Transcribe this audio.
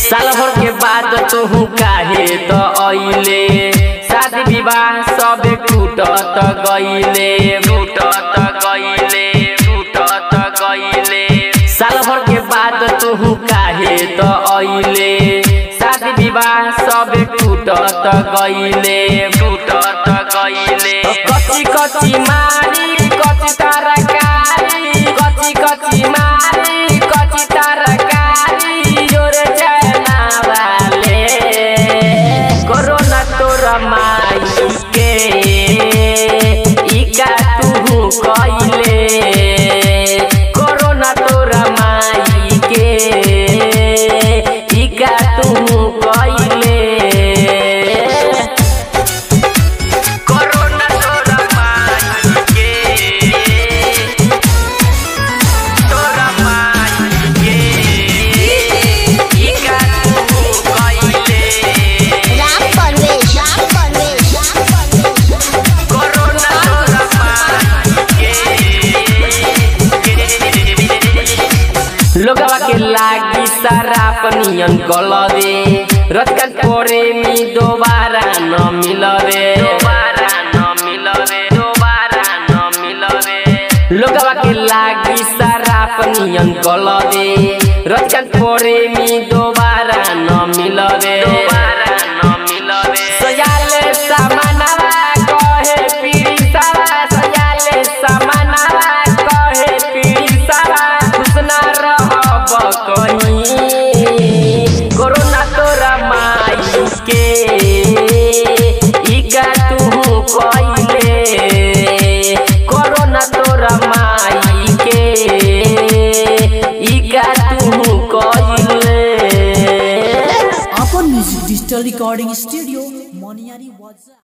साल भर के बाद तू काहे त अइले शादी विवाह सब टूटत गइले टूटत गइले टूटत गइले साल भर के बाद तू काहे त अइले शादी विवाह सब टूटत गइले टूटत गइले कच्ची कच्ची मारी कच्ची तरकारी कच्ची कच्ची मारी कच्ची तरकारी जोरे चना वाले कोरोना तोरा माई के इका तू कइले कोरोना तोरा माई के इका तू कइले कोरोना तोरा माई के तोरा माई के इका तू कइले राम परवेश राम परवेश राम परवेश कोरोना तोरा माई लोगवा के लागी सारा पनियन गलवे रतकन पोरे मी दोबारा न मिलवे दोबारा न मिलवे दोबारा न मिलवे लोगवा के लागी सारा पनियन गलवे रतकन पोरे मी दोबारा न मिलवे दोबारा न मिलवे सयाले सामानवा कहे पीड़ी सावा सयाले सामानवा कहे पीड़ी सावा खुश ना रहब कहीं कोरोना तोरा माई के इका तू कइले कोरोना तोरा माई के इका तू कइले अपन music digital recording studio Moniyari वाजा